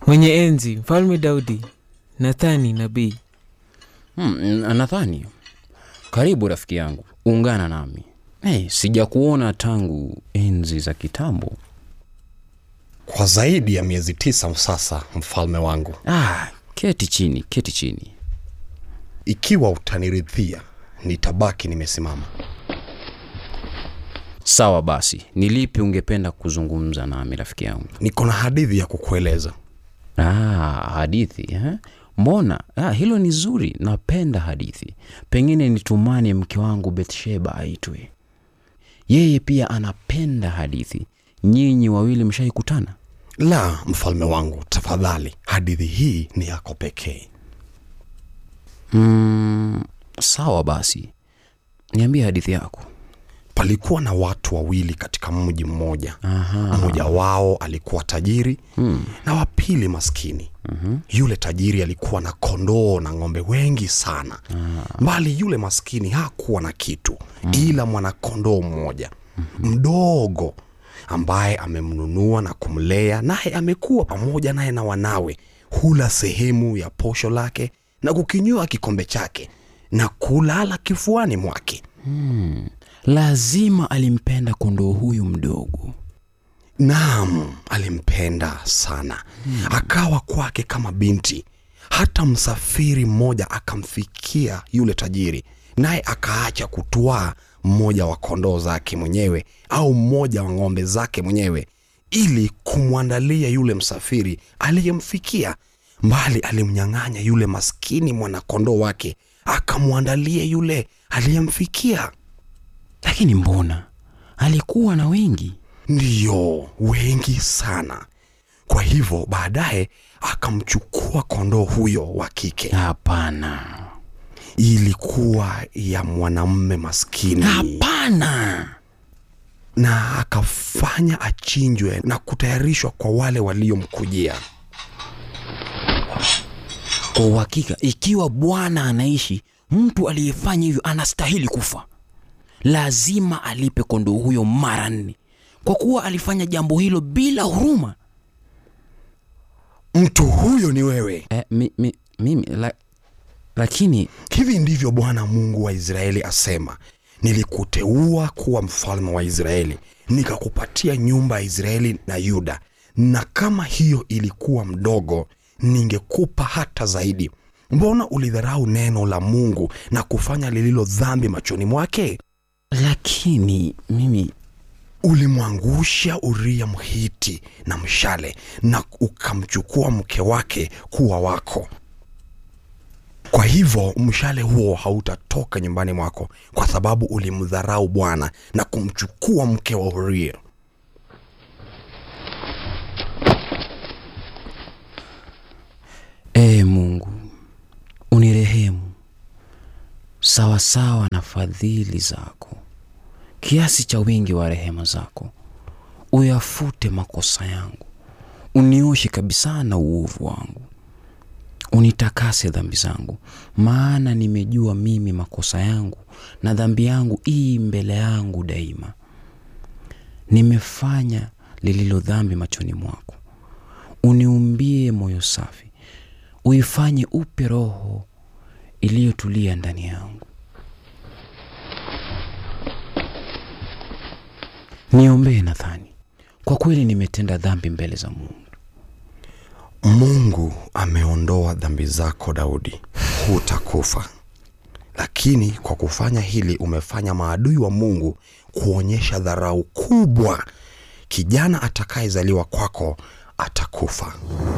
mwenye enzi mfalme Daudi, Nathani nabii. Hmm, nadhani karibu rafiki yangu, ungana nami. Hey, sijakuona tangu enzi za kitambo. Kwa zaidi ya miezi tisa sasa, mfalme wangu, Ah, keti chini, keti chini. ikiwa utaniridhia, nitabaki nimesimama. Sawa basi, ni lipi ungependa kuzungumza nami rafiki yangu? Niko na hadithi ya kukueleza. Ah, hadithi eh? Mbona ah, hilo ni zuri, napenda hadithi. Pengine nitumane mke wangu Betsheba aitwe, yeye pia anapenda hadithi. Nyinyi wawili mshaikutana? La, mfalme wangu, tafadhali, hadithi hii ni yako pekee. Mm, sawa basi, niambie hadithi yako. Palikuwa na watu wawili katika mji mmoja. Aha. Mmoja wao alikuwa tajiri Hmm. na wa pili maskini. Yule tajiri alikuwa na kondoo na ng'ombe wengi sana, bali yule maskini hakuwa na kitu ila mwanakondoo mmoja mdogo ambaye amemnunua na kumlea, naye amekuwa pamoja naye na wanawe. Hula sehemu ya posho lake na kukinywa kikombe chake na kulala kifuani mwake. Lazima alimpenda kondoo huyu mdogo. Naam, alimpenda sana, akawa kwake kama binti. Hata msafiri mmoja akamfikia yule tajiri, naye akaacha kutwaa mmoja wa kondoo zake mwenyewe au mmoja wa ng'ombe zake mwenyewe ili kumwandalia yule msafiri aliyemfikia, mbali alimnyang'anya yule maskini mwanakondoo wake akamwandalia yule aliyemfikia. Lakini mbona alikuwa na wengi? Ndiyo, wengi sana. Kwa hivyo baadaye akamchukua kondoo huyo wa kike. Hapana, Ilikuwa ya mwanamume maskini, hapana. na akafanya achinjwe na kutayarishwa kwa wale waliomkujia. Kwa uhakika, ikiwa Bwana anaishi, mtu aliyefanya hivyo anastahili kufa. Lazima alipe kondoo huyo mara nne, kwa kuwa alifanya jambo hilo bila huruma. Mtu huyo ni wewe. Eh, mi, mi, mimi la, lakini Hivi ndivyo Bwana Mungu wa Israeli asema, nilikuteua kuwa mfalme wa Israeli, nikakupatia nyumba ya Israeli na Yuda, na kama hiyo ilikuwa mdogo, ningekupa hata zaidi. Mbona ulidharau neno la Mungu na kufanya lililo dhambi machoni mwake? lakini mimi Ulimwangusha Uria Mhiti na mshale, na ukamchukua mke wake kuwa wako. Kwa hivyo mshale huo hautatoka nyumbani mwako, kwa sababu ulimdharau Bwana na kumchukua mke wa Uria. Ee Mungu, unirehemu sawasawa na fadhili zako, kiasi cha wingi wa rehema zako. Uyafute makosa yangu, unioshe kabisa na uovu wangu, unitakase dhambi zangu, maana nimejua mimi makosa yangu na dhambi yangu ii mbele yangu daima. Nimefanya lililo dhambi machoni mwako. Uniumbie moyo safi, uifanye upe roho iliyotulia ndani yangu. Niombee Nathani, kwa kweli nimetenda dhambi mbele za Mungu. Mungu ameondoa dhambi zako Daudi, hutakufa. Lakini kwa kufanya hili umefanya maadui wa Mungu kuonyesha dharau kubwa. Kijana atakayezaliwa kwako atakufa.